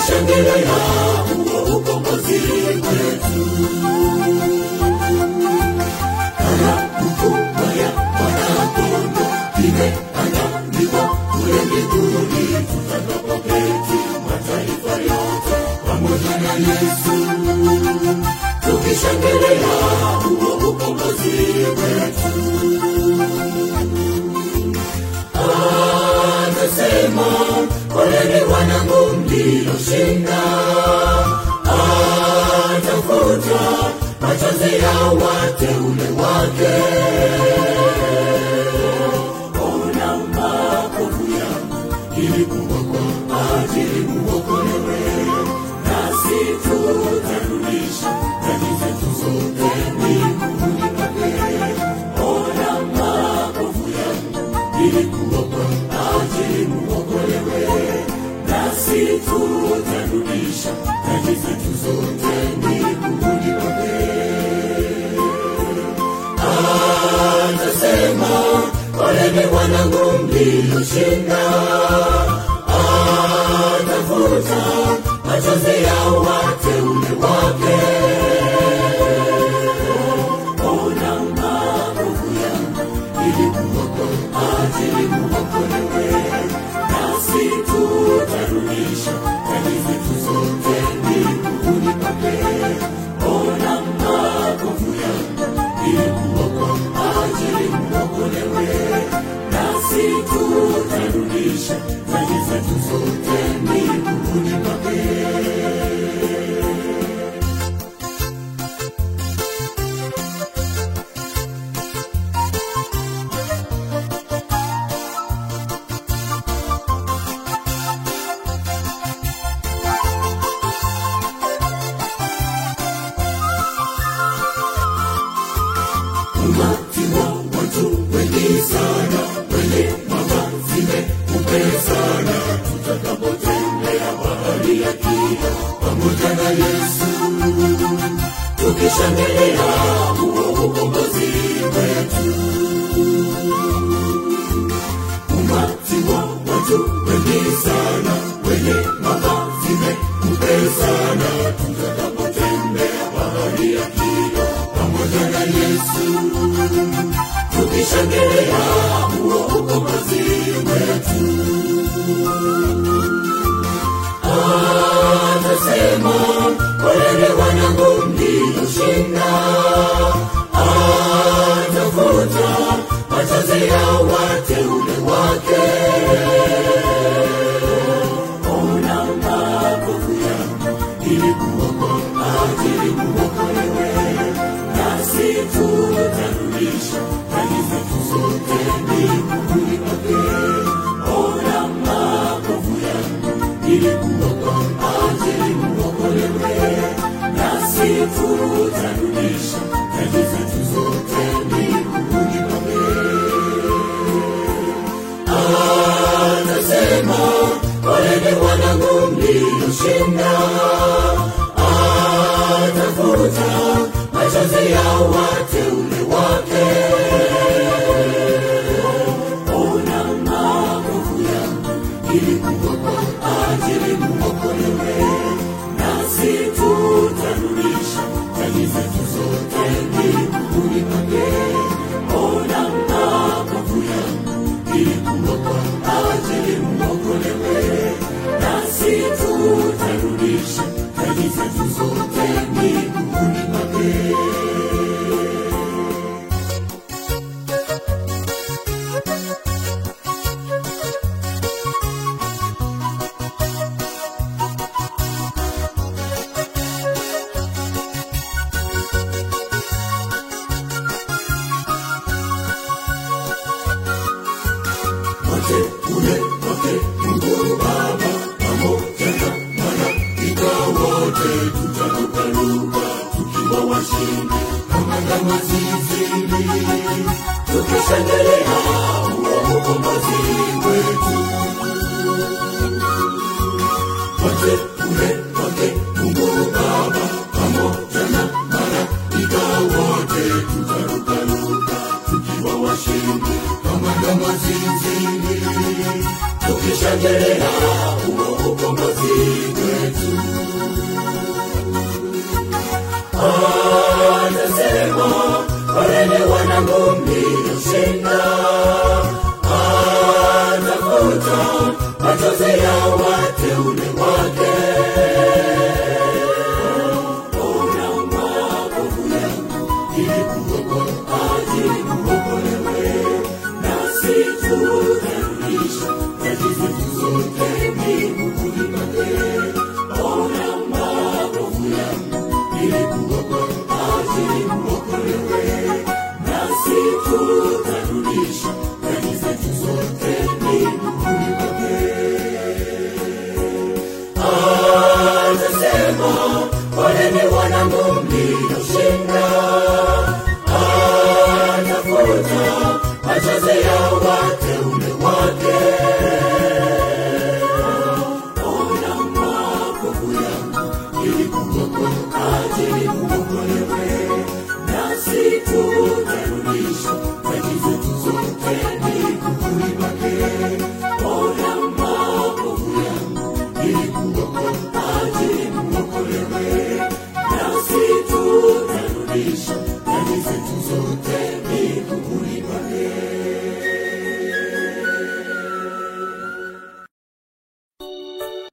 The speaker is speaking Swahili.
tukishangilia huo ukombozi wetu. Karamu kubwa ya Mwana-Kondoo imeandaliwa kule mbinguni, tutakapoketi mataifa yote pamoja na Yesu, tukishangilia huo ukombozi wetu. Anasema, poleni wanangu mlioshinda, atafuta machozi ya wateule wake. Ona makovu yangu ilikuwa kwa ajili muokolewe, nasi tutarudisha dhambi zetu zote miguuni pake. Ona makovu yangu ilikuwa kwa ajili muokolewe, nasi tutarudisha dhambi zetu zote miguuni pake. Anasema, poleni wanangu mlioshinda, atafuta machozi ya wateule wake. Ona maovu yangu ilikuwa kwa ajili muokolewe, nasi tutarudisha dhambi zetu zote miguuni pake. Ona maovu yangu ilikuwa kwa ajili muokolewe, nasi tutarudisha dhambi zetu zote miguuni pake. Umati wa watu wengi sana wenye mavazi meupe sana, tutakapotembea bahari ya kina pamoja na Yesu, tukishangilia huo ukombozi wetu. Umati wa watu wengi sana wenye mavazi meupe sana, tutakapotembea bahari ya kina pamoja na Yesu, tukishangilia huo ukombozi wetu. Anasema, poleni wanangu mlioshinda, atafuta machozi ya wateule wake. Ona makovu yangu ilikuwa kwa ajili muokolewe, nasi tutarudisha dhambi zetu zote miguuni pake. Ona makovu yangu ilikuwa kwa ajili muokolewe, nasi tutarudisha dhambi zetu zote miguuni pake. Anasema, poleni wanangu mlioshinda, atafuta machozi ya wateule wake. Ona makovu yangu ilikuwa kwa ajili muokolewe, nasi tutarudisha dhambi zetu zote miguuni pake. Ona makovu yangu ilikuwa kwa ajili muokolewe, nasi tutarudisha dhambi zetu zote miguuni pake. wateule wake Mungu Baba pamoja na malaika wote, tutarukaruka tukiwa washindi kama ndama zizini, tukishangilia huo ukombozi wetu. Wateule wake Mungu Baba pamoja na malaika wote, tutarukaruka tukiwa washindi kama ndama zizini, tukishangilia huo ukombozi wetu. poleni wanangu mlioshinda atafuta machozi ya wateule wake ona makovu yangu ilikuwa kwa ajili muokolewe nasi tutarudisha taji zetu zote miguuni pake ona makovu yangu ilikuwa kwa ajili muokolewe nasi tutarudisha taji zetu zote miguuni pake atasema poleni wanangu mlioshinda atafuta machozi ya watu